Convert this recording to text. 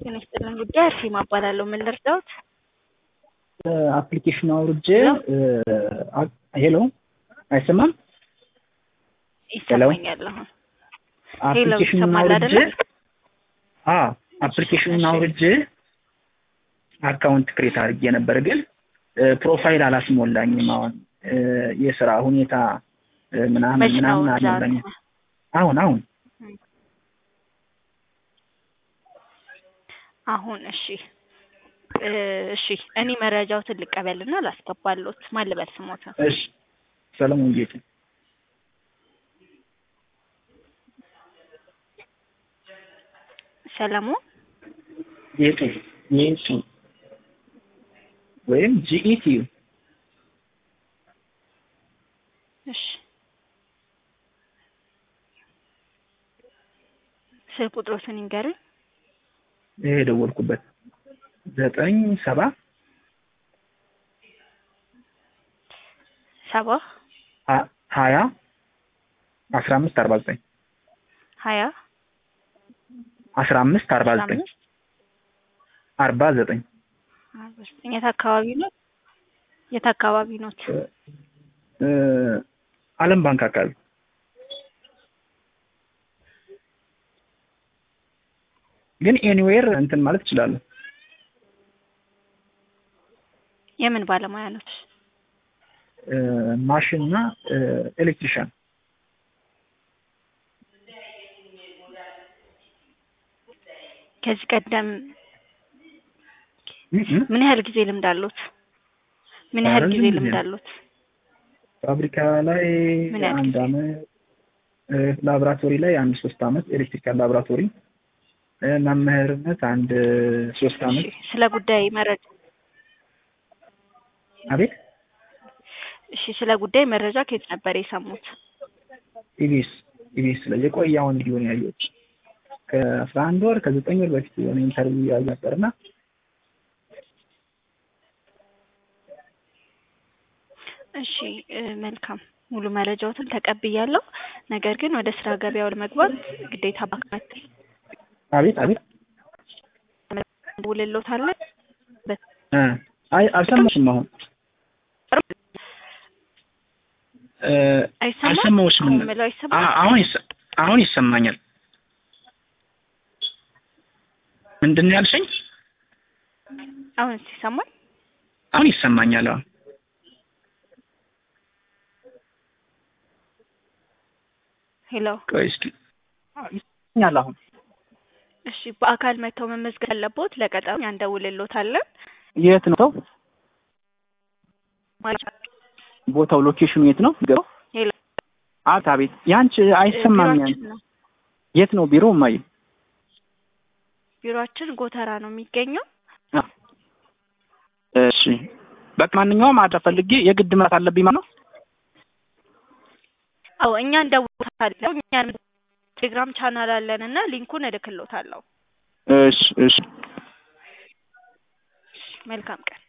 ጤና ይስጥልን ጉዳይ አርሴማ እባላለሁ። ምን ልርዳዎት? አፕሊኬሽን አውርጄ ሄሎ፣ አይሰማም? ይሰማኛል። አሁን ሄሎ፣ አፕሊኬሽኑን ይሰማል አውርጄ አይደለ? አዎ አፕሊኬሽኑን አውርጄ አካውንት ክሬት አድርጌ ነበር፣ ግን ፕሮፋይል አላስሞላኝም። አሁን የስራ ሁኔታ ምናምን መች ነው ምናምን ዛሬ? አልሞላኝም። አሁን አሁን አሁን እሺ እ እሺ እኔ መረጃዎትን ልቀበልና ላስገባሎት። ማን ልበል ስሞትን? እሺ ሰለሞን ጌጤ ሰለሞን ጌጤ ጌጤ ወይም ጂኢቲ እሺ ስልክ ቁጥሮትን ይንገሩኝ። ይሄ የደወልኩበት ዘጠኝ ሰባ ሰባ ሀ- ሀያ አስራ አምስት አርባ ዘጠኝ ሀያ አስራ አምስት አርባ አስራ ዘጠኝ አምስት አርባ ዘጠኝ አርባ ዘጠኝ የት አካባቢ ነው? የት አካባቢ ኖት? እ ዓለም ባንክ አካባቢ ግን ኤኒዌር እንትን ማለት እችላለሁ። የምን ባለሙያ ኖት? እ ማሽን እና እ ኤሌክትሪሻን ከዚህ ቀደም እ እ ምን ያህል ጊዜ ልምድ አሉት? ምን ያህል ረጅም ጊዜ ጊዜ ልምድ ነው። አሉት? ፋብሪካ ላይ ምን ያህል አንድ ጊዜ? አመት እ ላቦራቶሪ ላይ አንድ ሶስት አመት ኤሌክትሪካል ላቦራቶሪ እ መምህርነት አንድ ሶስት አመት እሺ ስለ ጉዳይ መረጃ አቤት እሺ ስለ ጉዳይ መረጃ ከየት ነበር የሰሙት? ኢቢኤስ ኢቢኤስ ላይ የቆየውን ቪዲዮ ነው ያየሁት። ከአስራ አንድ ወር ከዘጠኝ ወር በፊት የሆነ ኢንተርቪው ያዩ ነበርና እሺ እ መልካም ሙሉ መረጃዎትን ተቀብያለሁ። ነገር ግን ወደ ስራ ገበያው ለመግባት ግዴታ ባካት አቤት አቤት ውልሎታለን እ አይ አልሰማሽም አሁን እ አይሰማም? አልሰማሁሽም አሁን የምለው አይሰማም? አ- አሁን ይሰ- አሁን ይሰማኛል ምንድን ነው ያልሽኝ አሁን ሲሰማል አሁን ይሰማኛል አሁን ሄሎ ቆይ እስኪ አዎ፣ ይሰማኛል አሁን እሺ በአካል መጥተው መመዝገብ ያለቦት ለቀጠሮ እኛ እንደውልሎታለን የት ነው ማለት ቦታው ሎኬሽኑ የት ነው ገባው ሄሎ አቤት አቤት ያንቺ አይሰማኛል ቢሮአችን ነው የት ነው ቢሮ እማዬ ቢሮአችን ጎተራ ነው የሚገኘው አ፣ እሺ በቃ ማንኛውም አድራ ፈልጌ የግድ መራት አለብኝ ማለት ነው አዎ እኛ እንደውልሎታለን እኛ ቴሌግራም ቻናል አለን እና ሊንኩን እልክሎታለሁ እሺ እሺ መልካም ቀን